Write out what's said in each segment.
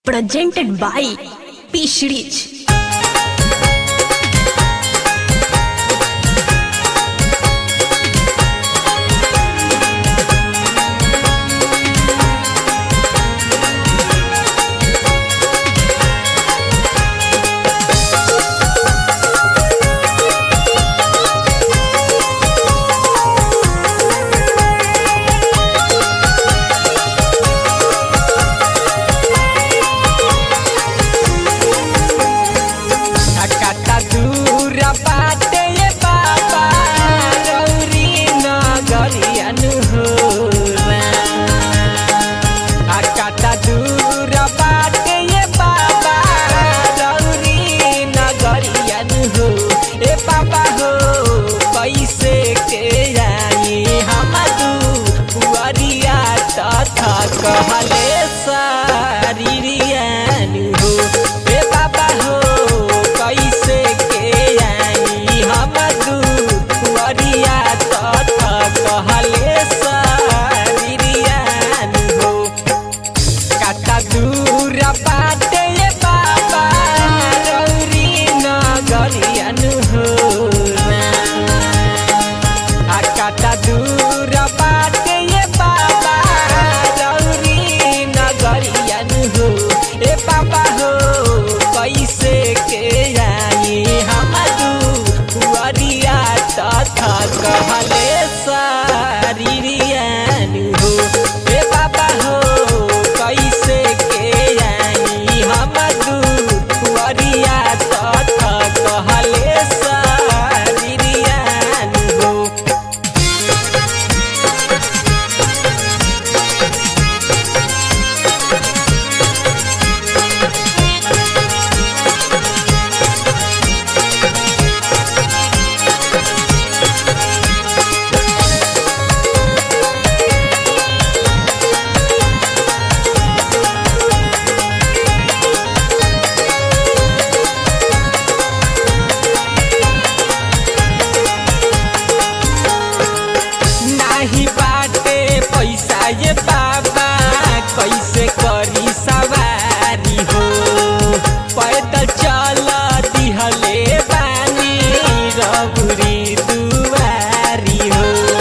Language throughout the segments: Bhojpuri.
presented by P Series. काटा दूर बाटे ये बाबा रौरी नगरियनु हो आ काटा दूर बाटे ये बाबा रौरी नगरियनु हो ए बाबा हो कैसे के आई हम दुआरिया तथा कहले सारिरियनु हो ए बाबा हो कैसे के आई हम दुआरिया तथा कहले सारिरियनु हो काटा दूर बाटे ये बाबा रौरी नगरियनु हो आ काटा दूर बाटे ये बाबा रौरी नगरियनु हो ए बाबा हो कैसे के आई हम दुआरिया तथा कहले सारिरियनु हो ए बाबा हो कैसे के आई हम दुआरिया तथा कहले सारिरियनु हो नाही बाटे पैसा ये बाबा कैसे करी सवारी हो पैदल चल दिहले बानी रबुरी दुआरी हो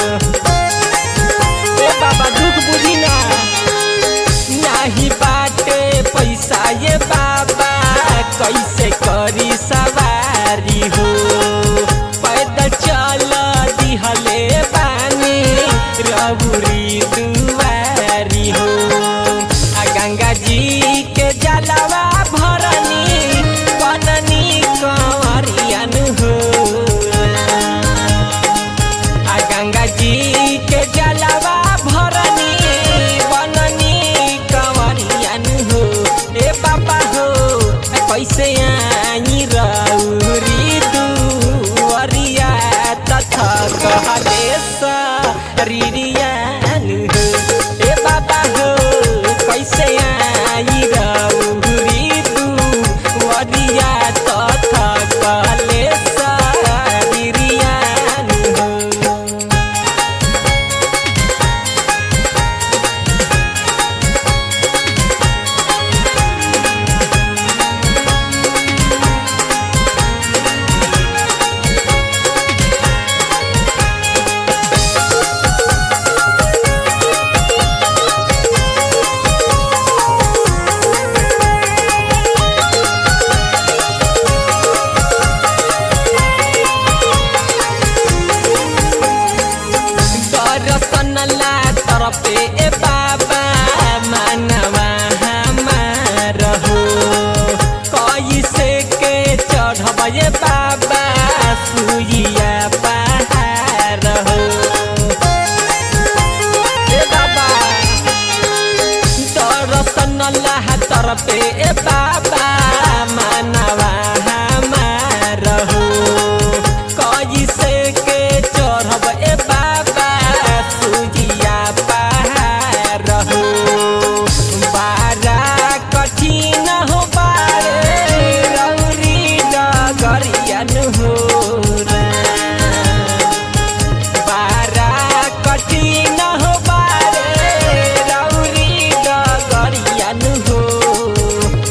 ए बाबा दुख बुझी ना नाही बाटे पैसा ये बाबा कैसे करी सवारी हो पैदल चल दिहले पानी रबुरी दुआरी हो आ गंगा जी के जलवा भरनी बननी कंवरियन हो आ गंगा जी के जलवा भरनी बननी कंवरियन हो ए बाबा हो कैसे आई रौरी दुआरिया तथा कहले सरिरियन हो ए बाबा हो कैसे आई रौरी दुआरिया तथा कहले सरिरियन हो दर्शन ला तरफे ए बाबा मानवा हमार हो कैसे के चढ़ब ए बाबा सुइया पहाड़ हो ए बाबा दर्शन ला तरफे ए बाबा मानवा हमार हो कैसे के चढ़ब ए बाबा सुजिया पहाड़ हो बारा कठिन हो बारे रौरी डगरियन हो बारा कठिन हो बारे रौरी डगरियन हो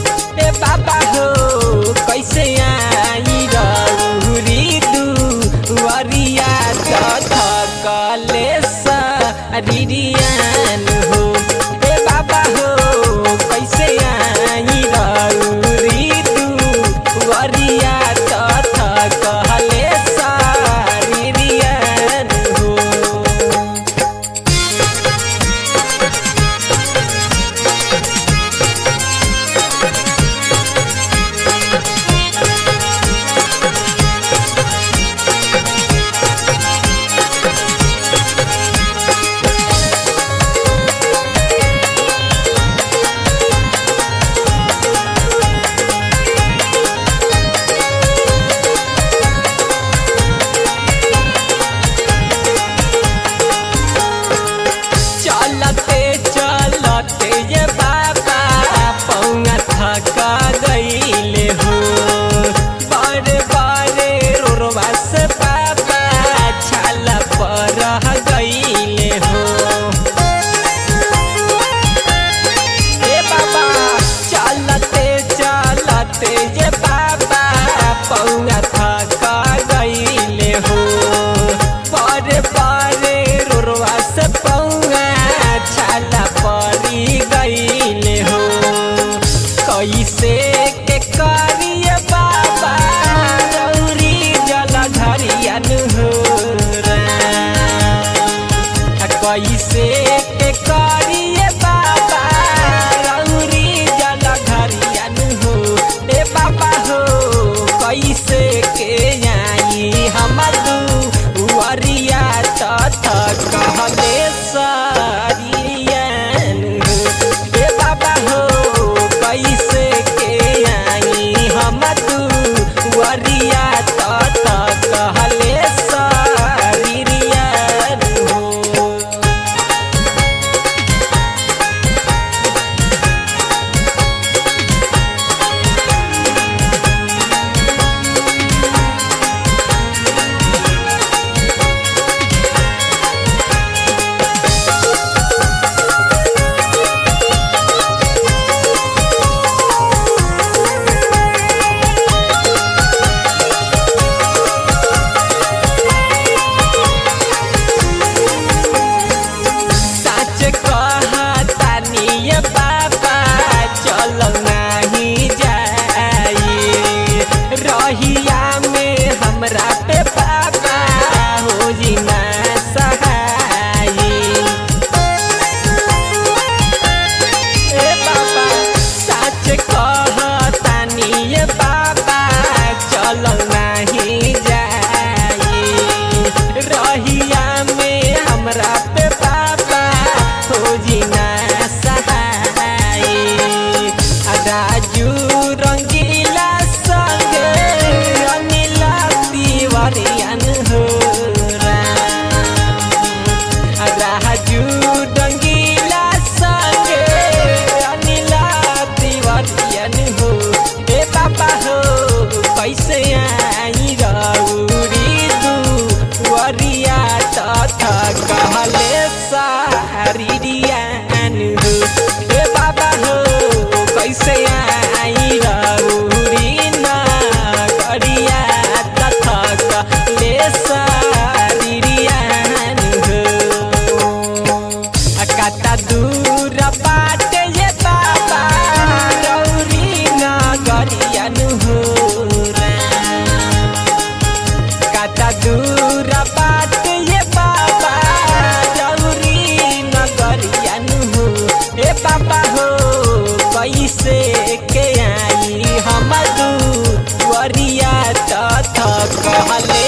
कैसे के आई हम दुवरिया तथ कहले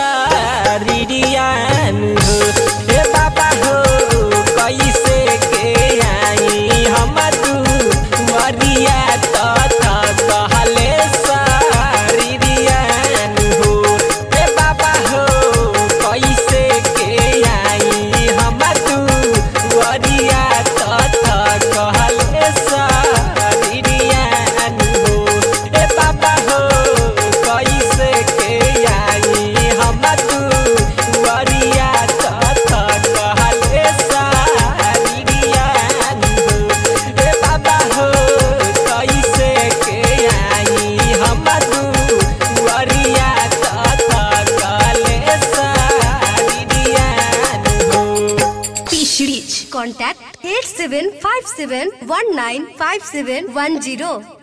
सरियान हो हे बाबा हो कैसे के आई हम दुवरिया तथ कहले सरियान हो हे बाबा हो कैसे के आई हम दुवरिया तथ कहले सरियान हो हे बाबा हो कैसे के आई हम दुवरिया तथ कहले सरियान हो हे बाबा हो कैसे के आई हम दुवरिया तथ कहले सरियान हो पिछड़ीच Contact 8757195710.